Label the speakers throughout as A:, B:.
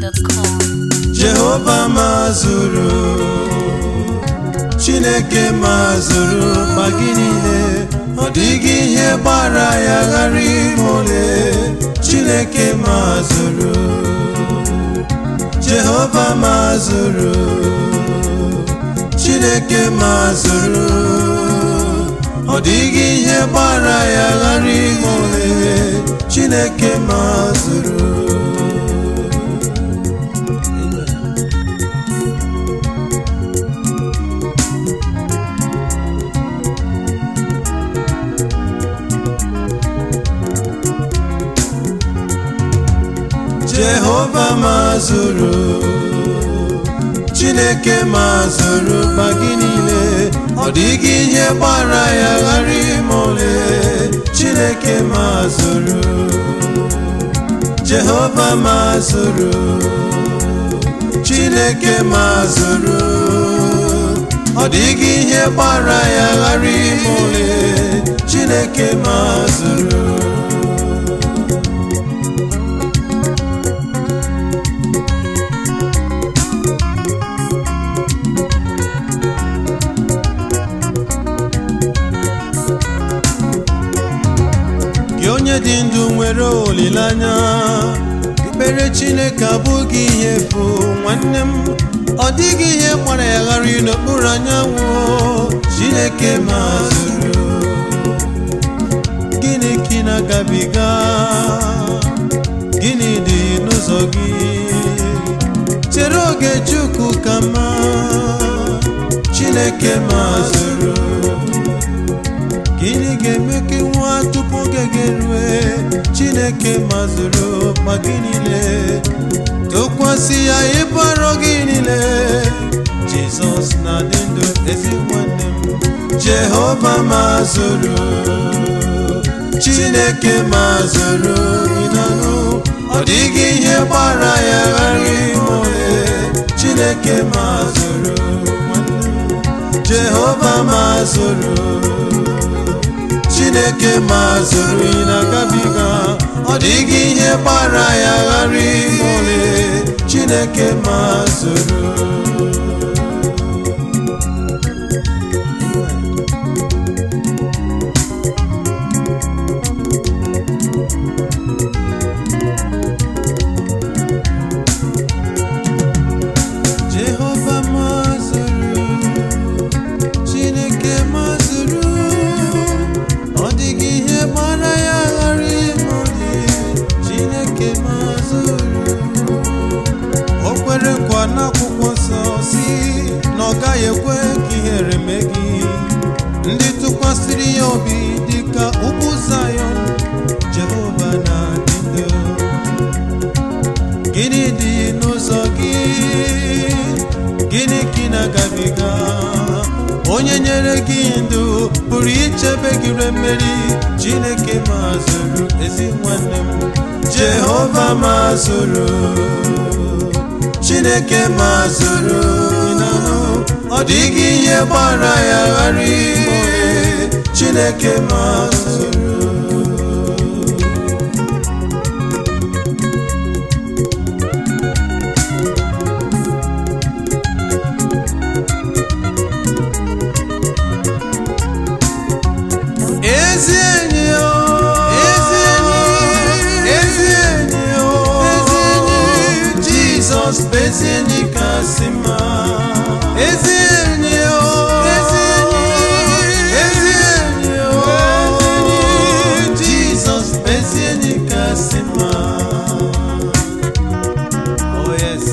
A: gmail.com.
B: jehova mazụrụ chineke mazụrụ ma gị niile ọ dịghị ihe gbara ya ghara ime ole chineke mazụrụ jehova mazụrụ chineke mazụrụ ọ dịghị ihe gbara ya ghara ime ole chineke mazụrụ jehova mazụrụ chineke mazụrụ ma gị niile ọ dịghị ihe gbara ya ghara ime ole chineke mazụrụ jehova mazụrụ chineke mazụrụ ọ dịghị ihe gbara ya ghara ime ole chineke mazụrụ gị onye dị ndụ nwere olileanya ikpere chineke abụghị ihe efu nwanne m ọ dịghị ihe gbara ya ghara n'okpuru anyanwụ chineke mazụrụ gịnị ka ị na-agabiga gịnị dị n'ụzọ gị chere oge chukwu ka mma chineke mazụrụ gịnị ga-eme ka nwa tupu oge ga-erue chineke mazụrụ ma gị niile tụkwasị ya ibu arọ gị niile jizọs na-adị ndụ ezi nwanne m jehova mazụrụ chineke mazụrụ ịnanụ ọ dịghị ihe gbara ya ghara ime ole chineke mazụrụ nwanne m jehova mazụrụ chineke mazụrụ ị na-agabiga ọ dịghị ihe gbara ya ghara ime ole chineke mazụrụ jehova mazụrụ chineke mazụrụ ọ dịghị ihe gbara ya ghara ime ole chineke mazụrụ o kwere nkwa n'akwụkwọ nsọ si na ọ gaghị ekwe ka ihere mee gị ndị tụkwasịrị ya obi dịka ugwu zayọn jehova na-adị ndụ gịnị dị n'ụzọ gị gịnị ka ị na-agabiga onye nyere gị ndụ pụrụ ichebe gị re mmeri chineke mazụrụ ezi nwanne m jehova mazụrụ chineke mazụrụ ịnanụ ọ dịghị ihe gbara ya ghara ime ole chineke mazụrụ ezi enyi o ezi enyi ezi enyi o ezi enyi jizọs bụ ezi enyi kasị mma ezi enyi o ezi enyi ezi enyi o ezi enyi jizọs bụ ezi enyi kasị mma oh yes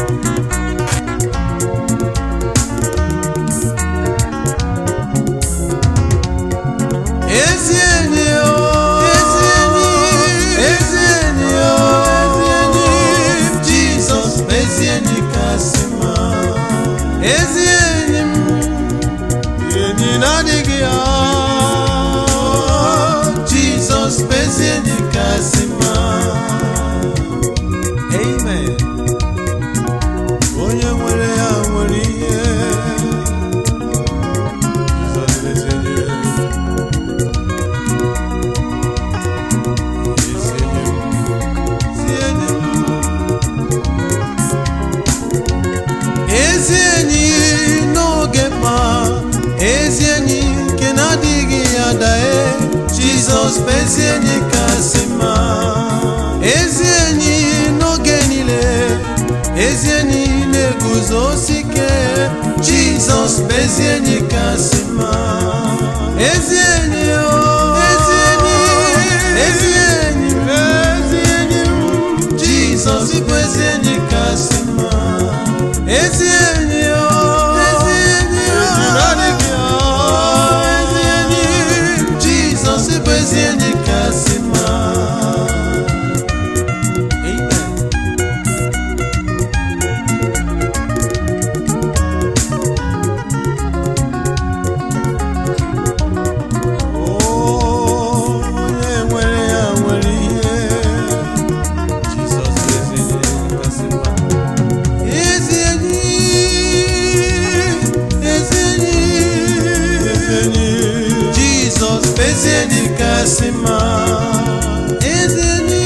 B: ezi enyi o ezi enyi ezi enyi o ezi enyi jizọs bụ ezi enyi kasị mma ezi enyi m enyi na-adịghị ya jizọs bụ ezi enyi kasị mma amen onye nwere ya nwere ihe Jizọs bụ ezi enyi jizọs bụ ezi enyi kasị mma ezi enyi n'oge niile ezi enyi na-eguzosi ike jizọs bụ ezi enyi kasị mma ezi enyi o ezi enyi ezi enyi ezi enyi m jizọs bụ ezi enyi kasị mma ezi enyi o ezi enyi o ezi enyi jizọs bụ ezi enyi kasị mma Amen. onye nwere ya nwere ihe Jizọs bụ ezi enyi kasị mma. Ezi enyi, ezi enyi, ezi enyi. Jizọs bụ ezi enyi kasị mma. Ezi enyi,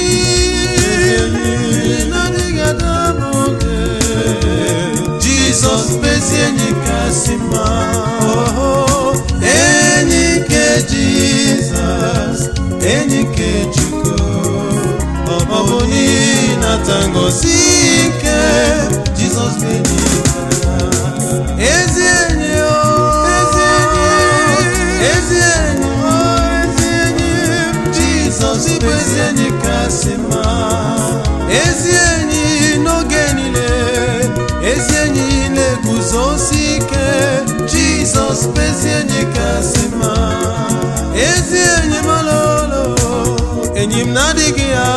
B: na-adịghị adaba oge. Jizọs bụ ezi enyi kasị mma. Oh, enyi nke Jizọs, enyi nke Chukwu. Ọ bụ n'ihi nata ngozi ike Jizọs bụ enyi ya. Ezi enyi o, ezi enyi, ezi enyi o, ezi enyi Jizọs bụ ezi enyi kasị mma. Ezi enyi n'oge niile, ezi enyi na-eguzosi ike Jizọs bụ ezi enyi kasị mma. Ezi enyi m ololo, enyi m na-adịghị ya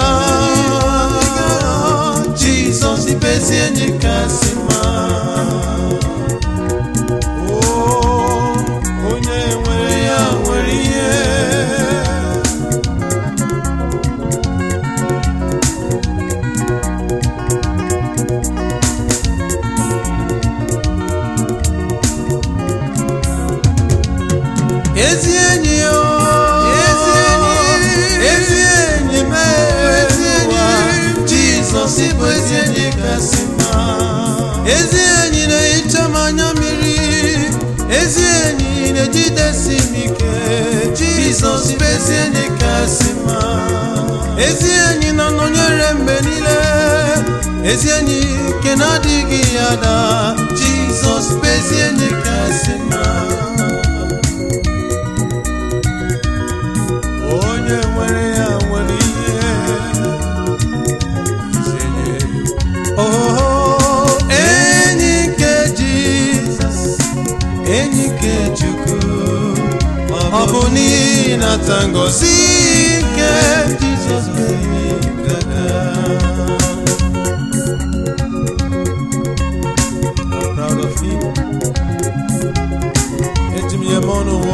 B: Jizọs bụ ezi enyi kasị mma. Oh, onye nwere ya nwere ihe ezi enyi o ezi enyi ezi enyi m ezi enyi jizọs bụ ezi enyi kasị mma ezi enyi na-ehicha m anya mmiri ezi enyi na-ejidesi m ike jizọs bụ ezi enyi kasị mma ezi enyi na-anọnyere mgbe niile ezi enyi nke na-adịghị ya da jizọs bụ ezi enyi kasị mma onye nwere ya nwere ihe Oh, enyi nke Jizọs enyi nke Chukwu ọ bụ n'ihi nata ngozi nke Jizọs bụ enyi gaga I'm proud of him. Eji m ya eme ọnụ nwụọ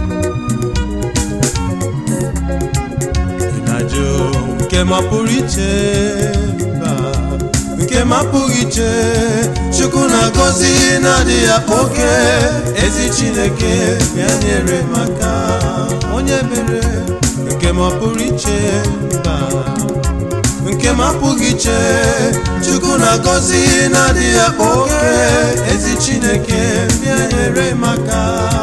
B: na-ajụ nke mapụrụ iche mba nke mapụghị iche chukwu na-agọzi na-adịghị akpa oke ezi chineke bịa nyere maka onye mere nke mapụrụ iche mba nke mapụghị iche chukwu na-agọzi na-adịghị akpa oke ezi chineke bịa nyere maka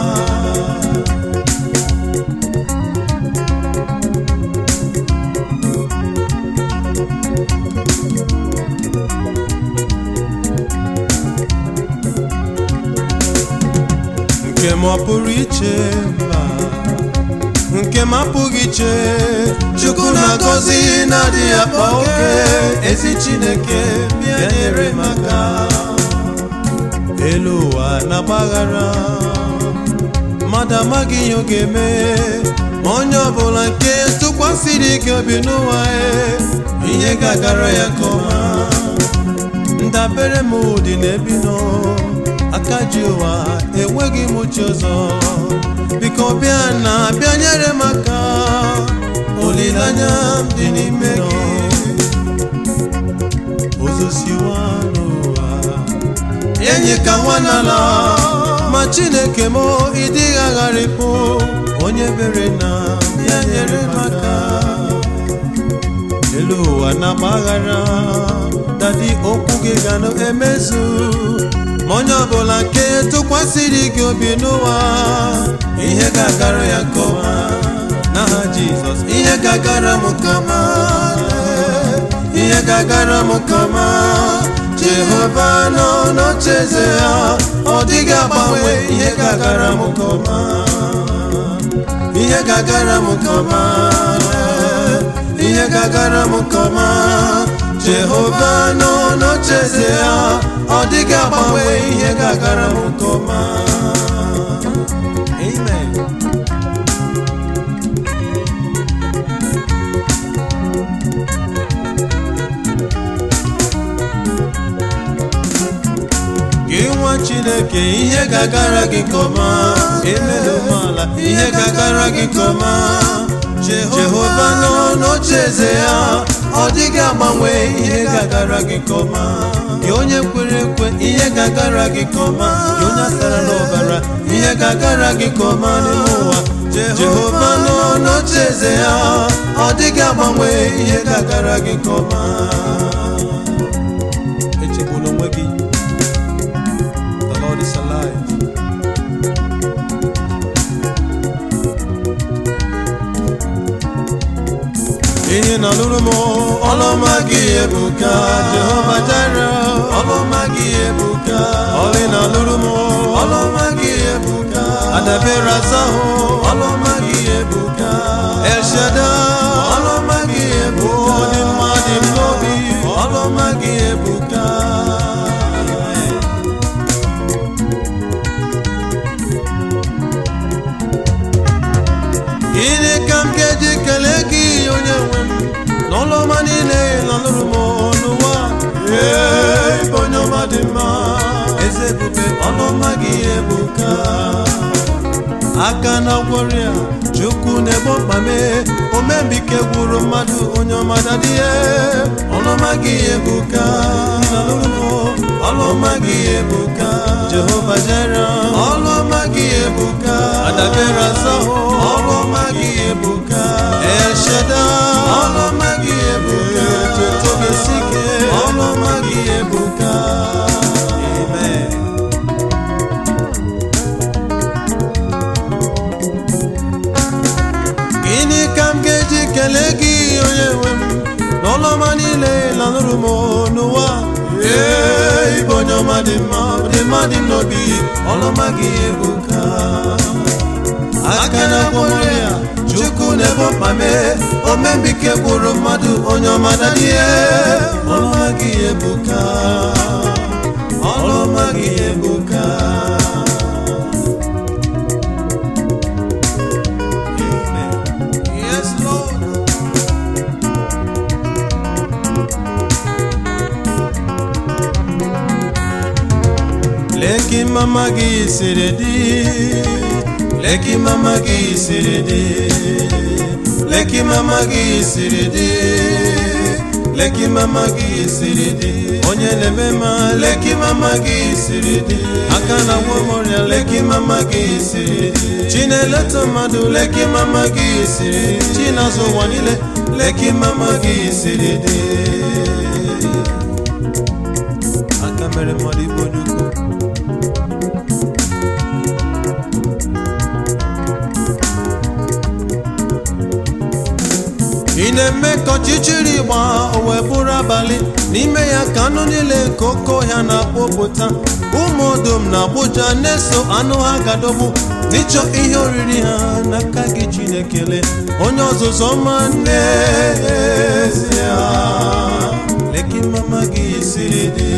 B: nke m ọ pụrụ iche mba nke m apụghị iche chukwu na-agọzi na-adịghị akpa oke ezi chineke bịa nyere m aka elu ụwa na-agbaghara mmadụ amaghị ihe ọ ga-eme ma onye ọbụla nke tụkwasịrị gị obi n'ụwa e, ihe ga-agara ya nke ọma ndabere m dị n'ebi nọ aka ji ụwa enweghị m uche ọzọ biko bịa na bịa nyere m aka olileanya m dị n'ime gị ozosiwa n'ụwa enyi ka nwa n'ala ma chineke m ịdịghị agharịpụ onye bere na bịa nyere m aka elu ụwa na-agbaghara dadi okwu gị ga na-emezu ma onye ọbụla nke tụkwasịrị gị obi n'ụwa ihe ga-agara ya nke ọma n'aha Jizọs ga-agara m kama ihe ga-agara m kama jehova nọ n'ocheeze ya ọ dịghị agbanwe ihe ga-agara m kama ihe ga-agara m kama ihe ga-agara m kama jehova nọ n'ocheeze ya ọ dịghị agbanwe ihe ga-agara m kama amen gị nwa chineke ihe ga-agara gị kọma emela umeala ihe ga-agara gị kọma jehova nọ n'ocheeze ya ọ dịghị agbanwe ihe ga-agara gị kọma gị onye kwere ekwe ihe ga-agara gị kọma gị onye asara n'ọbara ihe ga-agara gị kọma n'ime ụwa jehova nọ n'ocheeze ya ọ dịghị agbanwe ihe ga-agara gị kọma echegbula onwe gị The Lord is alive. ihe na lụrụ m ọlụma gị ebuka jehova jara ọlụma gị ebuka ọlị na lụrụ m ọlụma gị ebuka adabere azahụ ọlụma gị ebuka elshada ọlụma gị ebuka dị mma dị m n'obi ọlụma gị ebuka gịnị ka m ga-eji kelee gị onye nwe m n'ọlụọma niile lanụrụ m n'ụwa ee ịbụ onye ọma dị mma eze ebube ọlụọma gị ebuka aka na gwọrịa chukwu na-egbo mkpa mee omembike gwuru mmadụ onye ọma dadịhe ọlụọma gị ebuka lanụrụ m ọlụọma gị ebuka jehova jere ọlụọma gị ebuka adabere azahụ ọlụọma gị ebuka esheda ọlụọma gị ebuka chetobesike ọlụọma gị ebuka amen gịnị ka m ga-eji kelee gị onye nwe m n'ọlụọma niile lanụrụ m n'ụwa ee ịbụ onye ọma dị mma dị mma dị m n'obi ọlụọma gị ebuka aka na ya chukwu na-ebo mkpa mee omembike gwụrụ mmadụ onye ọma dadie ọlụọma gị ebuka ọlụọma gị ebuka Amen. Yes, Lord. Leki mama gị siri dị Leki mama gị siri dị Leki mama gị siri dị Leki mama gị siri dị Onye na-eme ma leki mama gị siri dị Aka na agwọ m ọrịa leki mama gị siri dị Chi na-eleta mmadụ leki mama gị siri dị Chi na-azụ ụwa niile leki mama gị siri dị Aka mere mmadụ igbo ojukwu ị na-eme ka ọchịchịrị gbaa o wee bụrụ abalị n'ime ya ka anụ niile nke oke ọhịa na-akpọpụta ụmụ odom na agbụja na-eso anụ ha gadọgbu n'ịchọ ihe oriri ha n'aka gị chinekele onye ọzụzụ ọma n'ezie leki mama gị siri dị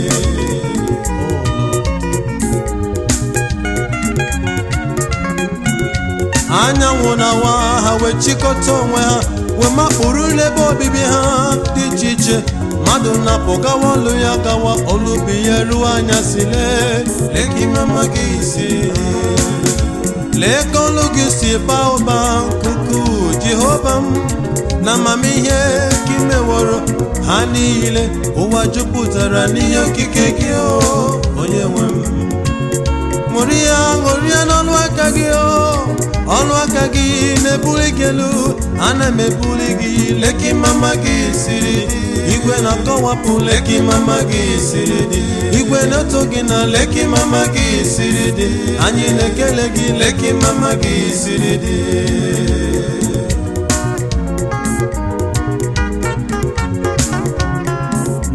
B: anyanwụ na-awa ha wee chịkọta onwe ha wee makpụrụ n'ebe obibi ha dị iche iche mmadụ na-apụ gawa ọlụ ya gawa olubi ya ruo anya si lee lee ka ime mma gị si lee ka olu gị si baa ụba nkuku jehova m na amamihe ka imeworo ha niile ụwa jupụtara n'ihe okike gị o onye nwe m ṅụrịa ṅụrịa n'ọnụ aka gị o ọnụ aka gị na-ebuli gị elu ana m ebuli gị leki mama gị siri dị igwe na-akọwapụ leki mama gị siri dị igwe na-eto gị na leki mama gị siri dị anyị na-ekele gị leki mama gị siri dị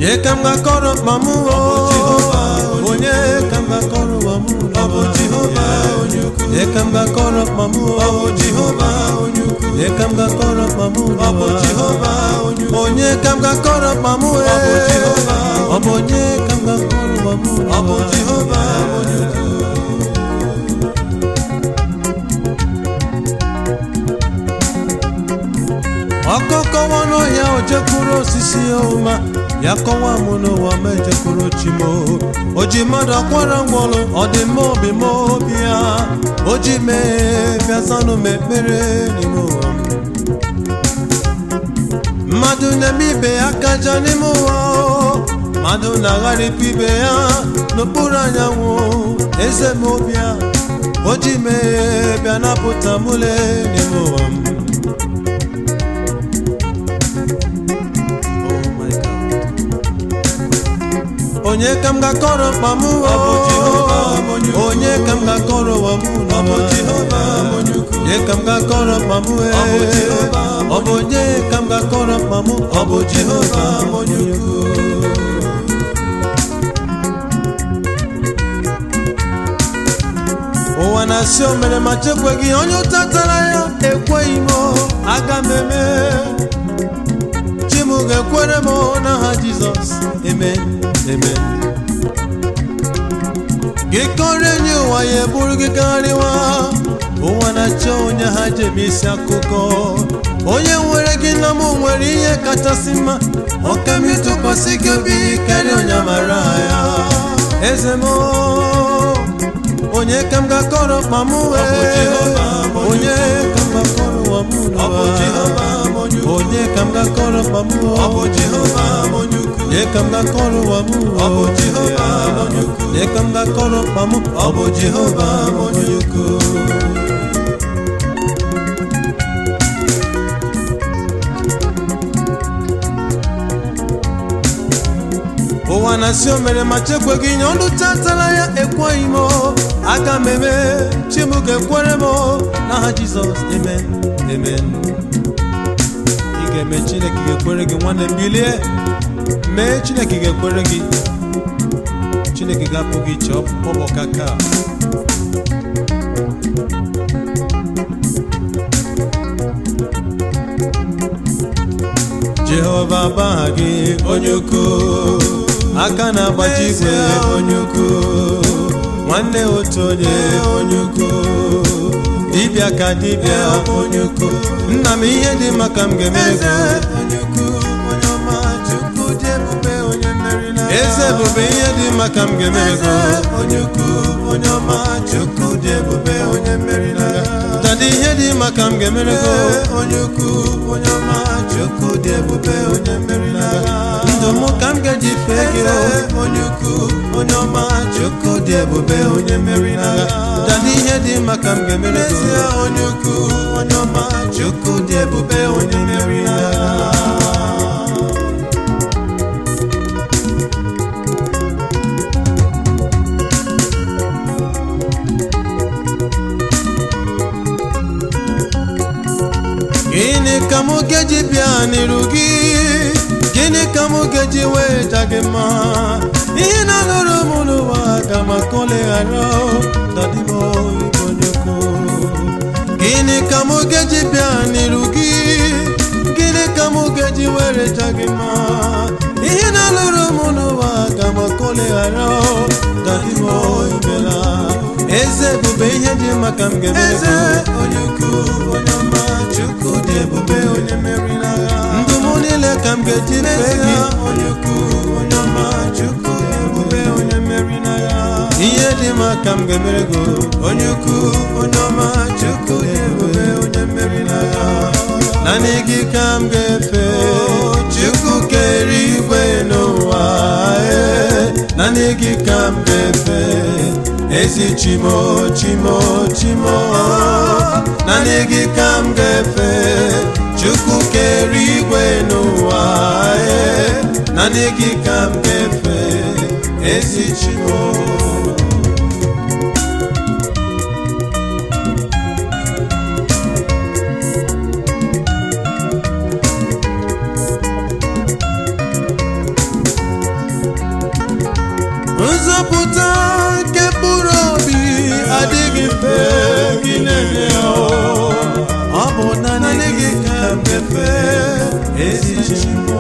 B: onye ka m ga-akọrọ mkpa m o onye ka m ga-akọrọ ụwa m
A: Ọ bụ Jehova onye ukwu.
B: onye ka m ga-akọrọ mkpa m o
A: Ọ bụ Jehova onye ukwu.
B: onye ka m ga-akọrọ mkpa m
A: Ọ bụ Jehova onye ukwu.
B: onye ka m ga-akọrọ mkpa m
A: Ọ bụ Jehova
B: ọ bụ onye ka m ga-akọrọ ụwa m
A: Ọ bụ Jehova onye ukwu.
B: ọkọkọwa n'ọhịa o jekwuru osisi ọma ya kọwa m n'ụwa ma ejekwuru chimo o ji mmadụ akwara ngwọrụ ọ dị mma obi ma obi ya o ji mee bịazanụ m ekpere n'ime ụwa m mmadụ na-eme ibe ya kaja n'ime ụwa o. mmadụ na-agharịpụ ibe ya n'okpuru anyanwụ eze m obi ya o ji mee bịa napụta mụle n'ime ụwa m Oh my God. onye ka m ga-akọrọ mkpa m
A: Ọ bụ Jehova onye ukwu.
B: onye ka m ga-akọrọ ụwa m
A: Ọ bụ Jehova onye ukwu.
B: onye ka m ga-akọrọ mkpa m
A: Ọ bụ Jehova
B: ọ bụ onye ka m ga-akọrọ mkpa m
A: Ọ bụ Jehova onye ukwu.
B: ụwa na-asị o mere ma chekweghị onye ụta tara ya ekweghị m aga m eme chi m ga-ekwere m n'aha jizọs amen amen gị kọrọ enyi ụwa ya eburu gị karịwa ụwa na-achọ onye ha jebe isi akụkọ onye nwere gị na m nwere ihe kachasị mma ọka m ịtụkwasị gị obi karịa onye mara ya eze m onye ka m ga-akọrọ mkpa m wee
A: Jehova onye
B: onye ka m ga-akọrọ ụwa m
A: Ọ bụ Jehova onye ukwu.
B: onye ka m ga-akọrọ mkpa m
A: Ọ bụ Jehova onye ukwu.
B: onye ka m ga-akọrọ ụwa m
A: Ọ bụ Jehova onye ukwu.
B: onye ka m ga-akọrọ mkpa m
A: Ọ bụ Jehova onye ukwu.
B: ụwa na-asị o mere ma chekweghị nye ọnụ tatara ya ekweghị m aga m eme chi m ga-ekwere m n'aha jizọs amen amen ị ga-eme chineke ga-ekwere gị nwanne m bilie mee chineke ga-ekwere gị chineke ga-apụ gị iche ọbọka ka jehova baha gị onye ukwu aka na-agbaji igwe onye ukwu nwanne otu onye onye ukwu dibịa ka dibịa onye ukwu nna m ihe dị maka m ga-emere
A: Eze
B: gị
A: onye ukwu, onye ọma, Chukwu dị ebube, onye mmeri na
B: eze ebube ihe dị maka m ga-emere
A: Eze
B: gị
A: onye ukwu, onye ọma, Chukwu dị ebube, onye mmeri na
B: dada ihe dị maka m ga-emere gị
A: Eze onye ukwu, onye ọma, Chukwu dị ebube, onye mmeri na
B: ndụ m ka m ga-eji fee gị o.
A: Eze onye ukwu, onye ọma, Chukwu dị ebube, onye mmeri na
B: dada ihe dị maka m ga-emere gị
A: Eze onye ukwu, onye ọma, Chukwu dị ebube, onye mmeri na
B: gịnị ka m ga-eji bịa n'iru gị gịnị ka m ga-eji wee ja gị mma ihe na-alụrụ m n'ụwa ga m akọleghara dadimo ibonyoko gịnị ka m ga-eji bịa n'iru gị gịnị ka m ga-eji were ja gị mma ihe na-alụrụ m n'ụwa ga m akọleghara dadimo ibela eze ebube ihe dị maka m ga-emere
A: Eze
B: gị.
A: onye ukwu, onye ọma, Chukwu dị ebube, onye mmeri na
B: ndụ m niile ka m ga-eji fee
A: Eze
B: gị
A: onye ukwu, onye ọma, Chukwu dị ebube, onye mmeri na
B: ihe dị mma ka m ga-emere gị
A: onye ukwu, onye ọma, Chukwu dị ebube, onye mmeri na
B: naanị gị ka m ga-efe chukwu kere igwe n'ụwa ee, naanị gị ka m ga-efe ezi chimo chimo chimo naanị gị ka m ga-efe chukwu kere igwe n'ụwa ee, naanị gị ka m ga-efe ezi chimo naanị gị ka m ga-efe ezi chimo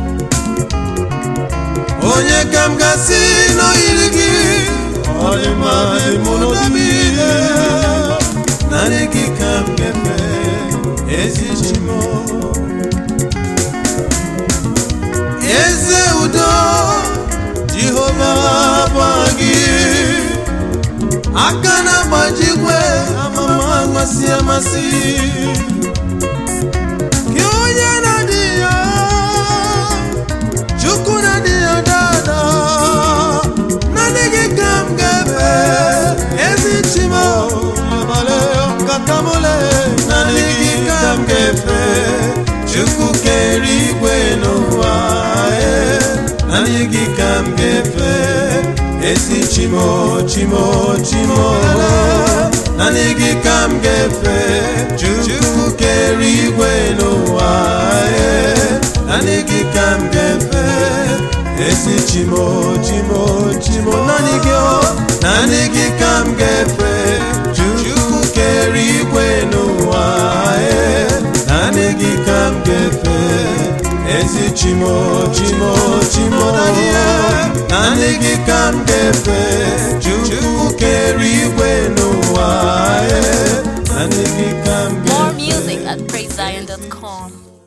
B: onye ka m gasị n'oyiri gị ọ dị mma dị mụ n'obi ile naanị gị ka m ga-efe ezi chimo eze udo jehova bụ gị aka na-agbajikwe amama amasị amasị gị onye na-adị ya chukwu na-adị ya dada naanị gị ka m ga-efe ezi chimo abalị katamole naanị gị ka m ga-efe chukwu kere igwe n'ụwa ee, naanị gị ka m ga-efe ezi chimo chimo chimo naanị gị ka m ga-efe chukwu kere igwe n'ụwa ee, naanị gị ka m ga-efe ezi chimo chimo chimo naanị gị o naanị gị ka m ga-efe chukwu kere igwe n'ụwa ee, naanị gị ka m ga-efe ezi chimo chimo chimo naanị gị ka m ga-efe chukwu kere igwe n'ụwa ee, naanị gị ka m
C: More
B: ga-efe
C: music at praisezion.com.